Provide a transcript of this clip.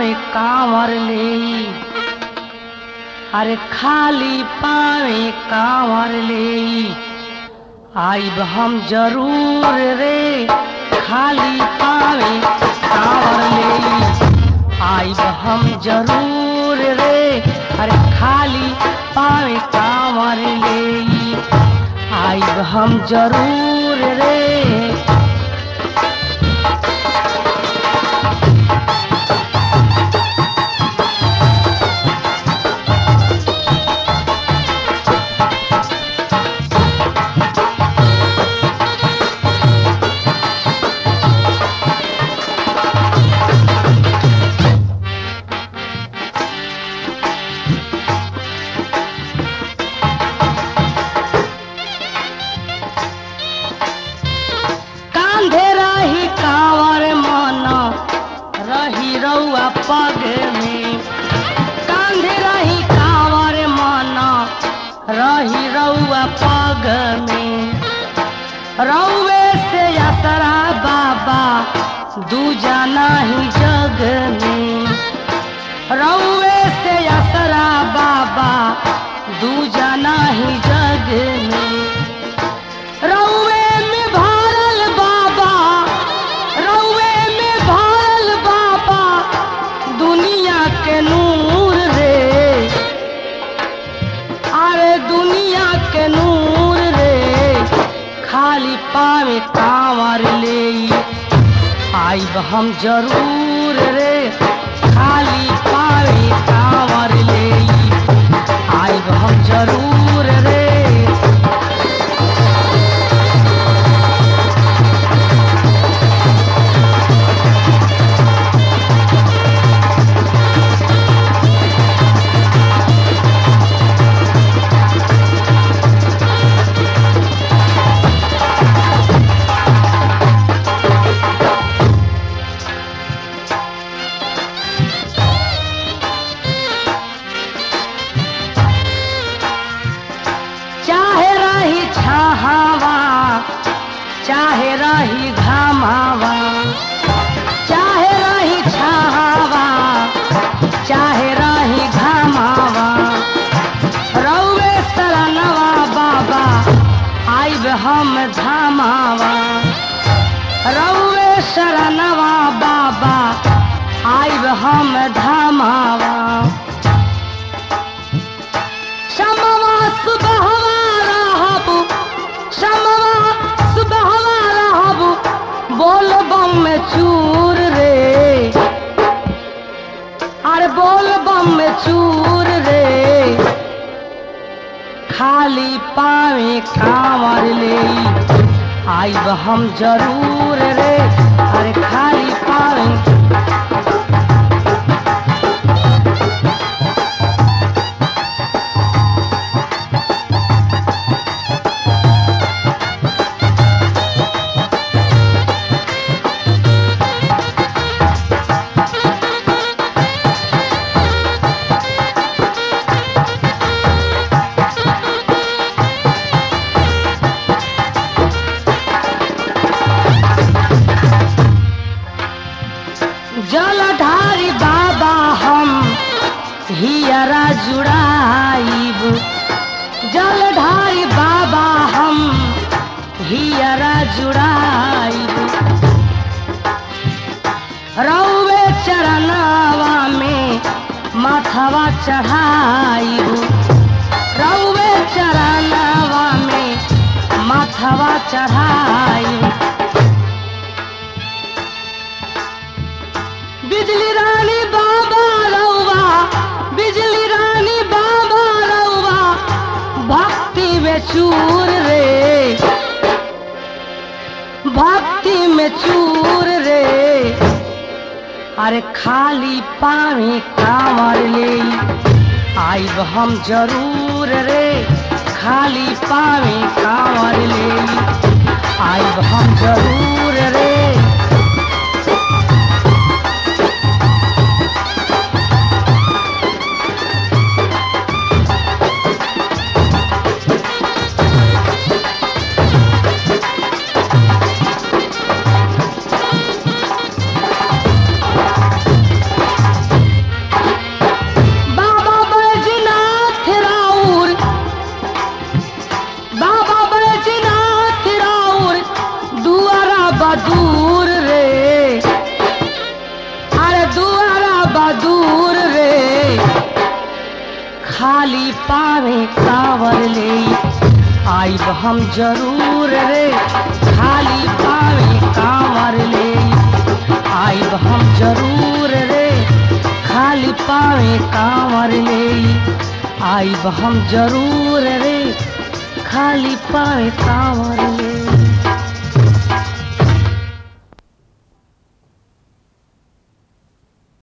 पावे कांवर ले अरे खाली पावे कांवर ले आइब हम जरूर रे खाली पावे कांवर ले आइब हम जरूर रे अरे खाली पावे कांवर ले आइब हम जरूर रे कांधे रही कांवर मन रही रउआ पग में कांधे रही कांवर मन रही रउआ पग में रउए से यात्रा बाबा दूजा नहीं जग में रउए से यात्रा बाबा दूजा नहीं जग में रउए में भरल बाबा रउए में भरल बाबा दुनिया के नूर रे अरे दुनिया के नूर रे खाली पावे कांवर ले आइब हम जरूर रे खाली पावे कांवर ले आइब हम जरूर रे चाहे रही छहावा चाहे रही घामावा चाहे रही छहावा चाहे रही घामावा रउए सरनवा बाबा आइब हम धामावा रउए शरणवा बाबा आइब हम धामावा समवा सुबहवा रहबु समवा सुबहवा रहबु बोल बम में चूर रे अरे बोल बम में चूर रे खाली पावे कांवर ले आइब हम जरूर रे अरे खाली पावे जलधारी बाबा हम हियरा जुड़ाइब जलधारी बाबा हम हियरा जुड़ाइब रउए चरणवा में माथवा चढ़ाइब रउए चरणवा में माथवा चढ़ाइब बिजली रानी बाबा रउआ बिजली रानी बाबा रउआ भक्ति में चूर रे भक्ति में चूर रे अरे खाली पावे कांवर ले आइब हम जरूर रे खाली पावे कांवर ले आइब हम जरूर रे खाली पावे कांवर ले आइब हम जरूर रे खाली पावे कांवर ले आइब हम जरूर रे खाली पावे कांवर ले आइब हम जरूर रे खाली पावे कांवर